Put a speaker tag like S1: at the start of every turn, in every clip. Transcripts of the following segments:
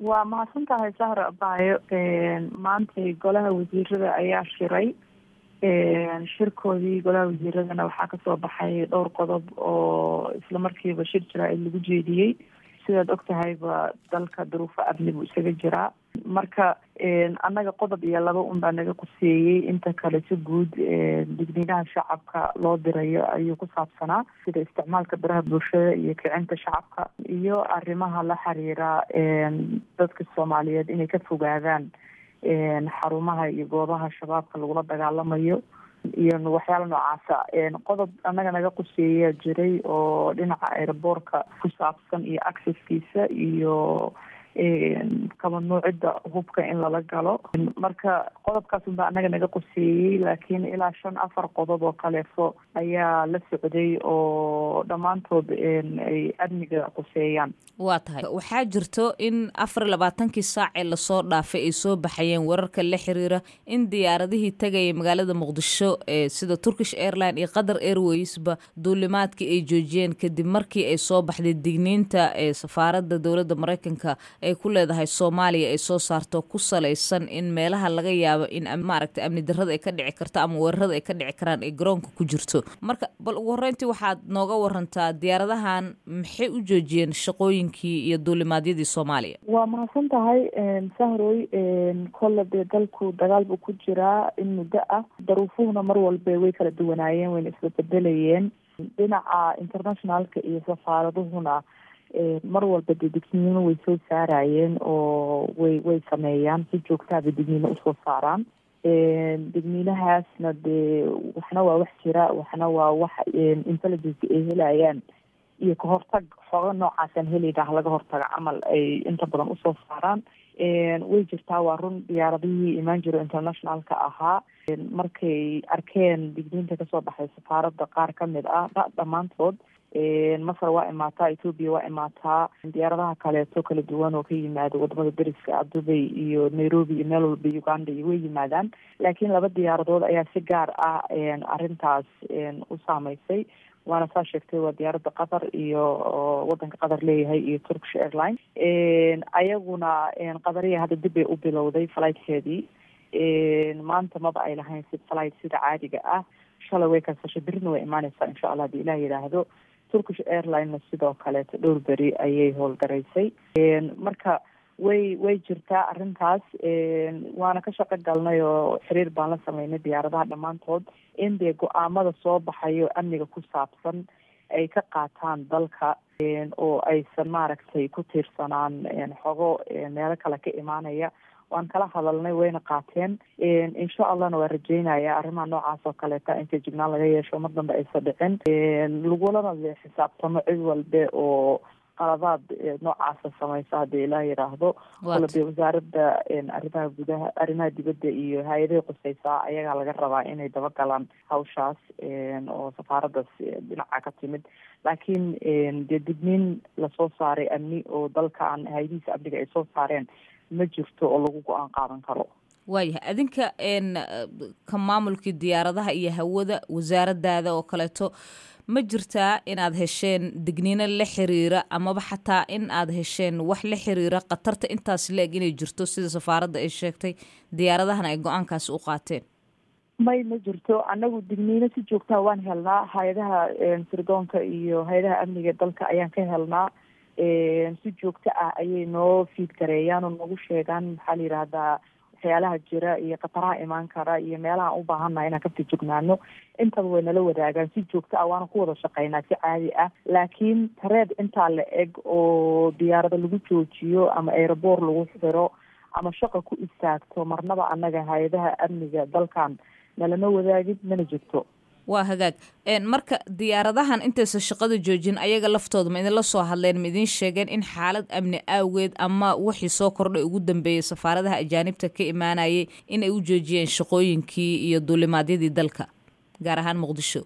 S1: waa mahadsan tahay sahra abaayo maantay golaha wasiirada ayaa shiray shirkoodii golaha wasiiradana waxaa kasoo baxay dhowr qodob oo isla markiiba shir jiraa in lagu jeediyey sidaad og tahayba dalka duruufo amni buu isaga jiraa marka annaga qodob iyo laba un baa naga quseeyey inta kale si guud digniinaha shacabka loo dirayo ayuu ku saabsanaa sida isticmaalka baraha bulshada iyo kicinta shacabka iyo arrimaha la xiriira dadka soomaaliyeed inay ka fogaadaan xarumaha iyo goobaha shabaabka lagula dagaalamayo iyo waxyaala noocaasa qodob annaga naga quseeyaa jiray oo dhinaca aeroboortka ku saabsan iyo accesskiisa iyo kabanuucidda hubka in lala galo marka qodobkaas unbaa annaga naga quseeyey laakiin ilaa shan afar qodob oo kaleefo ayaa la socday oo dhammaantood ay amniga quseeyaan
S2: waa tahay waxaa jirto in afar iyo labaatankii saac ee lasoo dhaafay ay soo baxayeen wararka la xiriira in diyaaradihii tagaya magaalada muqdisho ee sida turkish airline iyo qatar airwaysba duulimaadkii ay joojiyeen kadib markii ay soo baxday digniinta ee safaaradda dowladda maraykanka ay ku leedahay soomaaliya ay soo saarto ku salaysan in meelaha laga yaabo in maaragtay amni darrada ay ka dhici karto ama weerarada ay ka dhici karaan ay garoonka ku jirto marka bal ugu horreyntii waxaad nooga warantaa diyaaradahan maxay u joojiyeen shaqooyinkii iyo duulimaadyadii soomaaliya
S1: waa mahadsan tahay sahroy kolle dee dalku dagaal buu ku jiraa in muddo ah daruufuhuna mar walba way kala duwanaayeen wayna isbabedelayeen dhinaca internationalka iyo safaaraduhuna mar walba dee digniino way soo saarayeen oo way way sameeyaan si joogtaaba digniino usoo saaraan digniinahaasna dee waxna waa wax jira waxna waa wax intelligence ay helayaan iyo kahortag xooga noocaasaan helayna laga hortaga camal ay inta badan usoo saaraan way jirtaa waa run diyaaradihii imaan jiro internationalka ahaa markay arkeen digniinta kasoo baxay safaaradda qaar kamid ah dhammaantood masar waa imaataa ethoobia waa imaataa diyaaradaha kaleeto kala duwan oo ka yimaado wadamada deriska ah dubay iyo nairobi iyo meel walba uganda iyo way yimaadaan laakiin laba diyaaradood ayaa si gaar ah arrintaas u saameysay waana saa sheegtay waa diyaaradda qatar iyo wadanka qatar leeyahay iyo turkish airline ayaguna qadariya hadda dib bay u bilowday flightkeedii maanta maba ay lahayn si flight sida caadiga ah shalay way kansashay berrina way imaaneysaa insha allah hadii ilah yidhaahdo turkish airlinena sidoo kaleeto dhowr beri ayay howlgaraysay marka way way jirtaa arrintaas waana ka shaqo galnay oo xiriir baan la sameynay diyaaradaha dhammaantood in dee go-aamada soo baxayo amniga ku saabsan ay ka qaataan dalka oo aysan maaragtay ku tiirsanaan xogo meelo kale ka imaanaya waan kala hadalnay wayna qaateen insha allahna waa rajeynaya arrimaha noocaas oo kaleeta inta jignaan laga yeesho mar dambe aysa dhicin lagulana de xisaabtamo cid walbe oo qaladaad noocaasa samaysa haddii ilaa yidhaahdo kole dee wasaaradda arrimaha gudaha arrimaha dibadda iyo hay-adahay quseysaa ayagaa laga rabaa inay dabagalaan hawshaas oo safaaraddaas dhinaca ka timid laakiin dee digniin lasoo saaray amni oo dalkan hay-adihiisa amniga ay soo saareen ma jirto oo lagu go-aan qaadan karo
S2: waayahay adinka ka maamulkii diyaaradaha iyo hawada wasaaradaada oo kaleeto ma jirtaa inaad hesheen digniino la xiriira amaba xataa in aad hesheen wax la xiriira khatarta intaas la-eg inay jirto sida safaaradda ay sheegtay diyaaradahana ay go-aankaasi u qaateen
S1: may ma jirto annagu digniino si joogtaa waan helnaa hay-adaha sirdoonka iyo hay-adaha amniga dalka ayaan ka helnaa si joogto ah ayay noo fiid gareeyaan oo noogu sheegaan maxaa la yidhaahdaa waxyaalaha jira iyo khataraha imaan kara iyo meelaha u baahannaha inaan ka fijignaano intaba way nala wadaagaan si joogto ah waana ku wada shaqeynaa si caadi ah laakiin tareed intaa la eg oo diyaarado lagu joojiyo ama aeroboor lagu xiro ama shaqa ku istaagto marnaba annaga hay-adaha amniga dalkan nalama wadaagin mana jirto
S2: waa hagaag marka diyaaradahan intaysa shaqada joojin ayaga laftooda ma idinla soo hadleen ma idiin sheegeen in xaalad amni awgeed ama wixii soo kordhay ugu dambeeyey safaaradaha ajaanibta ka imaanayay in ay u joojiyeen shaqooyinkii iyo duulimaadyadii dalka gaar ahaan muqdisho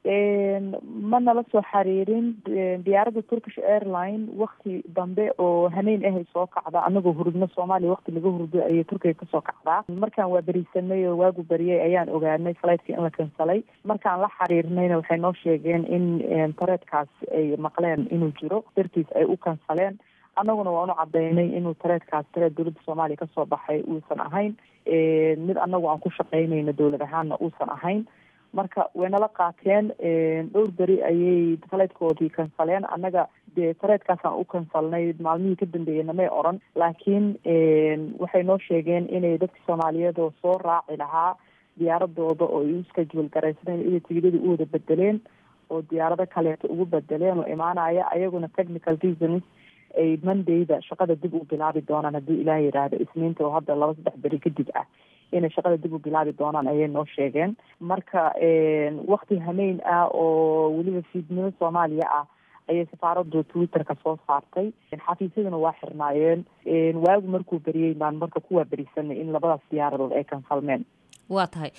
S1: ma nala soo xiriirin diyaaradda turkish airline wakti dambe oo haneyn ahay soo kacda anagoo hurudno soomaaliya wakti laga hurdo ayay turkiga kasoo kacdaa markaan waa berisanay oo waagu beriyay ayaan ogaanay flightki in la kansalay markaan la xiriirnayna waxay noo sheegeen in tareedkaas ay maqleen inuu jiro dartiis ay u kansaleen annaguna waanu cadaynay inuu tareedkaas tareed dowladda soomaaliya kasoo baxay uusan ahayn mid annagu aan ku shaqaynayno dowlad ahaanna uusan ahayn marka waynala qaateen dhowr beri ayay faleydkoodii kansaleen annaga dee tareedkaasaan u kansalnay maalmihii ka dambeeyeyna may oran laakiin waxay noo sheegeen inay dadka soomaaliyeed oo soo raaci lahaa diyaaradooda oo ay u schedule garaysaneen inay tigidadii u wada bedeleen oo diyaarado kaleeto ugu bedeleen oo imaanaya ayaguna technical reasons ay mondayda shaqada dib u bilaabi doonaan haddii ilaah yidhaahdo isniinta oo hadda laba saddex beri kadib ah inay shaqada dib u bilaabi doonaan ayay noo sheegeen marka wakti hameyn ah oo weliba fiidnimo soomaaliya ah ayay safaaradu twitterka soo saartay xafiisyaduna waa xirnaayeen waagu markuu beriyey baan marka kuwaa berisanay in labadaas diyaaradood ay kanfalmeen
S2: waa tahay